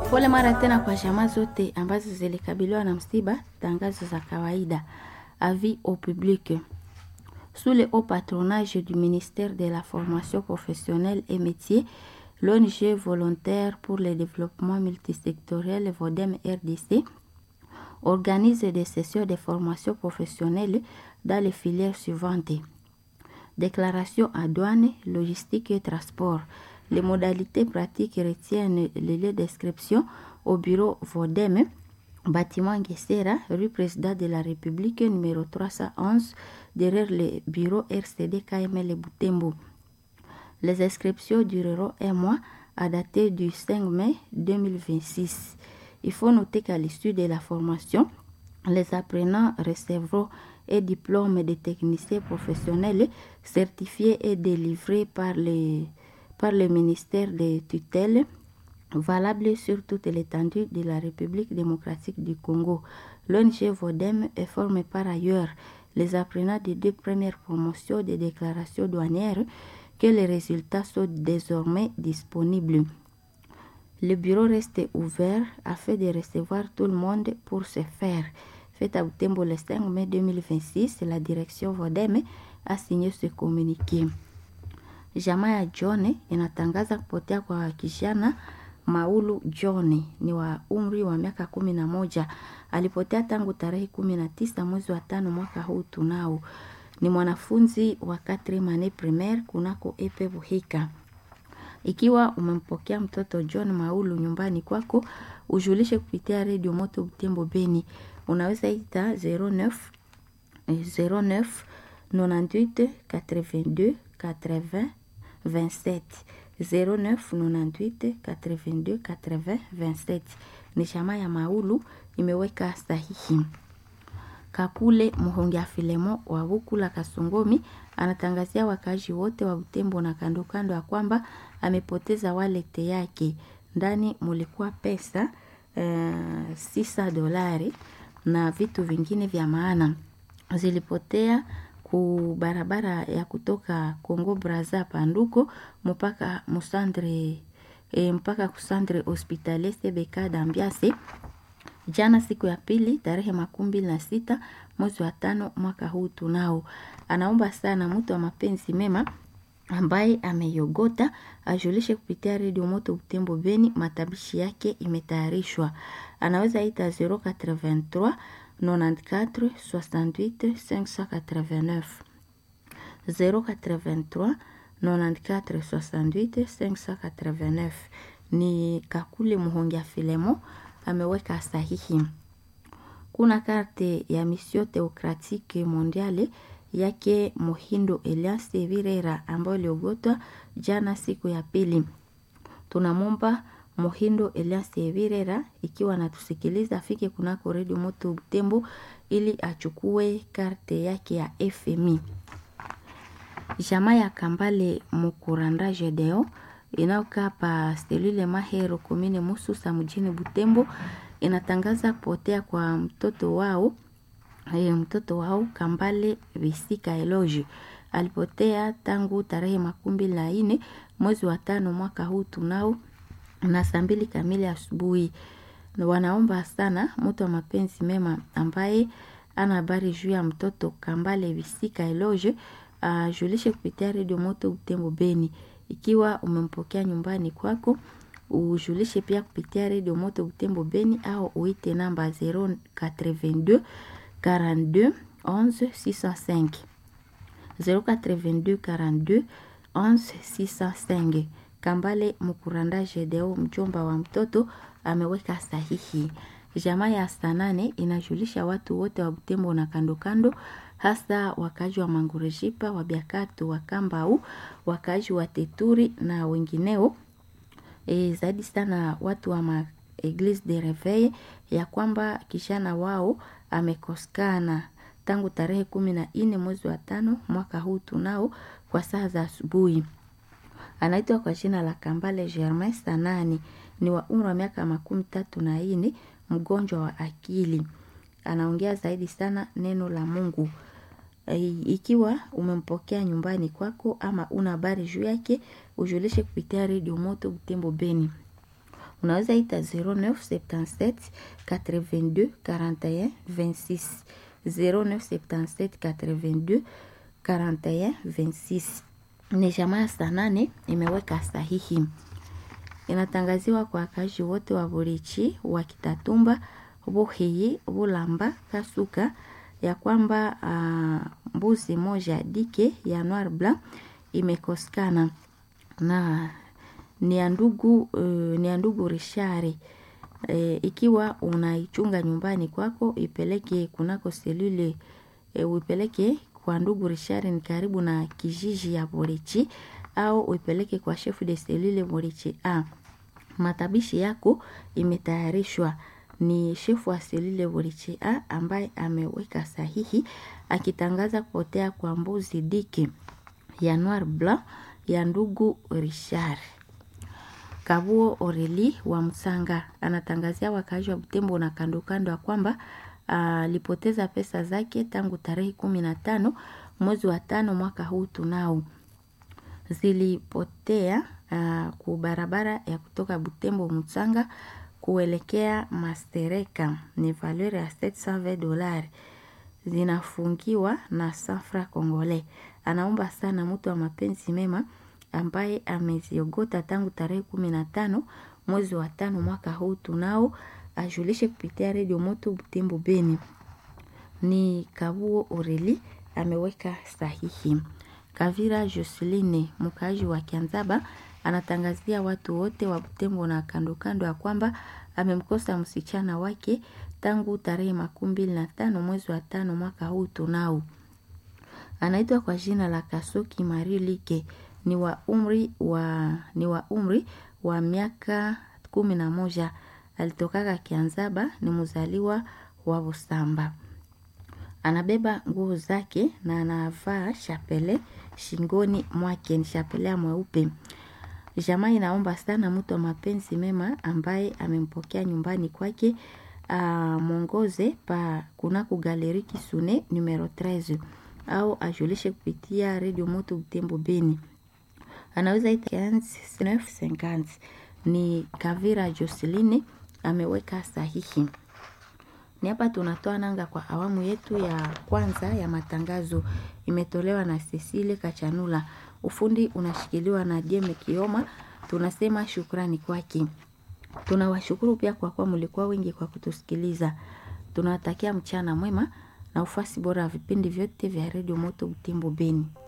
Pole mara tena kwa jamaa zote ambazo zilikabiliwa na msiba. Tangazo za kawaida. Avis au public. Sous le haut patronage du ministère de la formation professionnelle et métiers, l'ONG volontaire pour le développement multisectoriel VODEM RDC organise des sessions de formation professionnelle dans les filières suivantes. Déclaration à douane, logistique et transport. Les modalités pratiques retiennent les lieux d'inscription au bureau VODEM, bâtiment Guessera, rue Président de la République, numéro 311, derrière le bureau RCD KML Boutembo. Les inscriptions dureront un mois à dater du 5 mai 2026. Il faut noter qu'à l'issue de la formation, les apprenants recevront un diplôme de technicien professionnel certifié et délivré par, les, par le ministère des tutelles valable sur toute l'étendue de la République démocratique du Congo. L'ONG VODEM forme par ailleurs les apprenants des deux premières promotions des déclarations douanières que les résultats sont désormais disponibles. Le bureau reste ouvert afin de recevoir tout le monde pour ce faire. Fait à Butembo le 5 mai 2026, la direction VODEM a signé ce communiqué. Jamaa ya John inatangaza kupotea kwa kijana Maulu John ni wa umri wa miaka kumi na moja. Alipotea tangu tarehe kumi na tisa mwezi wa tano mwaka huu tunao. Ni mwanafunzi wa quatrième année primaire kunako Epe Buhika. Ikiwa umempokea mtoto John Maulu nyumbani kwako, ujulishe kupitia redio Moto Butembo Beni. Unaweza ita 09 09 98 82 80 27 09 98 82 80 27. Ni shama ya Maulu imeweka sahihi. Kakule Muhongia Filemo wa Bukula Kasongomi anatangazia wakazi wote wa Butembo na kando kando ya kwamba amepoteza walete yake. Ndani mulikuwa pesa uh, sisa dolari na vitu vingine vya maana zilipotea ku barabara ya kutoka Kongo Braza Panduko mpaka Musandre e, mpaka kusandre hospitalier CBK Dambiase jana siku ya pili tarehe makumi mbili na sita mwezi wa tano mwaka huu tunao. Anaomba sana mtu wa mapenzi mema ambaye ameyogota ajulishe kupitia redio Moto Butembo Beni, matabishi yake imetayarishwa. Anaweza ita 083 94 68 589 083 94 68 589. Ni Kakule Muhongia Filemo ameweka sahihi. Kuna karte ya Mission Theocratique Mondiale yake Muhindo Elias Virera ambayo iliogotwa jana siku ya pili. Tunamwomba Muhindo Elias Virera ikiwa anatusikiliza afike kunako redio Moto Butembo ili achukue karte yake ya FMI. Jamaa ya Kambale Mukuranda Jedeo inayokaa pa selule Mahero komine Mususa mjini Butembo inatangaza kupotea kwa mtoto wao e, mtoto wao Kambale Visika Eloge alipotea tangu tarehe makumi mbili na nne mwezi wa tano mwaka huu tunao na saa mbili kamili asubuhi. Wanaomba sana mtu wa mapenzi mema ambaye ana habari juu ya mtoto Kambale Visika Eloge ajulishe uh, kupitia redio Moto Butembo Beni. Ikiwa umempokea nyumbani kwako, ujulishe pia kupitia redio Moto Butembo Beni au uite namba 082 42 11 605 082 42 11 605. Kambale Mukuranda Jedeo, mjomba wa mtoto, ameweka sahihi. Jamaa ya Sanane inajulisha watu wote wa Butembo na kando kando hasa wakazi wa Mangureshipa, wa Biakato, wa Kambau, wakazi wa Teturi na wengineo e, zaidi sana watu wa ma Eglise de Reveil ya kwamba kishana wao amekosekana tangu tarehe kumi na nne mwezi wa tano mwaka huu tunao kwa saa za asubuhi. Anaitwa kwa jina la Kambale Germain Sanani, ni wa umri wa miaka makumi tatu na nne, mgonjwa wa akili. Anaongea zaidi sana neno la Mungu. Ikiwa umempokea nyumbani kwako ama una habari juu yake, ujulishe kupitia redio Moto Butembo Beni. unaweza ita 0977 82 41 26 0977 82 41 26 ni jamaa ya saa nane imeweka sahihi inatangaziwa kwa wakazi wote wa Burichi wa Kitatumba, Buhiyi, Bulamba, Kasuka ya kwamba uh, mbuzi moja dike ya Noir Blanc imekosekana na ni ya ndugu uh, ni ya ndugu Rishari. E, ikiwa unaichunga nyumbani kwako ipeleke kunako selule e, uipeleke kwa ndugu Rishari ni karibu na kijiji ya Burichi au uipeleke kwa shefu de selule Burichi A. Matabishi yako imetayarishwa ni shefu wa selule Burichi A ambaye ameweka sahihi akitangaza kupotea kwa mbuzi diki ya Noir Blanc ya ndugu Richard. Kabuo Oreli wa Msanga anatangazia wakaaji wa Butembo na kando kando ya kwamba alipoteza pesa zake tangu tarehe kumi na tano mwezi wa tano mwaka huu tunao zilipotea uh, ku barabara ya kutoka Butembo Msanga kuelekea Mastereka ni valeur ya 720 dolari zinafungiwa na Safra Kongole. Anaomba sana mtu wa mapenzi mema ambaye ameziogota tangu tarehe kumi na tano mwezi wa tano mwaka huu tunao ajulishe kupitia redio moto Butembo Beni. Ni Kabuo Oreli ameweka sahihi. Kavira Joseline mkaaji wa Kianzaba anatangazia watu wote wa Butembo na kando kando ya kwamba amemkosa msichana wake tangu tarehe makumi mbili na tano mwezi wa tano mwaka huu tunao. Anaitwa kwa jina la Kasoki Marilike ni wa umri wa ni wa umri wa miaka kumi na moja alitokaka Kianzaba, ni mzaliwa wa Busamba. Anabeba nguo zake na anavaa shapele shingoni mwake, ni shapele ya mweupe. Jamaa inaomba sana mtu wa mapenzi mema ambaye amempokea nyumbani kwake amwongoze pa kunako galeri Kisune numero 13 au ajulishe kupitia redio moto Butembo Beni anaweza ita 950 ni Kavira Joseline ameweka sahihi. Ni hapa tunatoa nanga kwa awamu yetu ya kwanza ya matangazo, imetolewa na Cecile Kachanula, ufundi unashikiliwa na Jeme Kioma. Tunasema shukrani kwake. Tunawashukuru pia kwa kuwa mlikuwa wengi kwa kutusikiliza. Tunawatakia mchana mwema na ufasi bora wa vipindi vyote vya redio Moto Butembo Beni.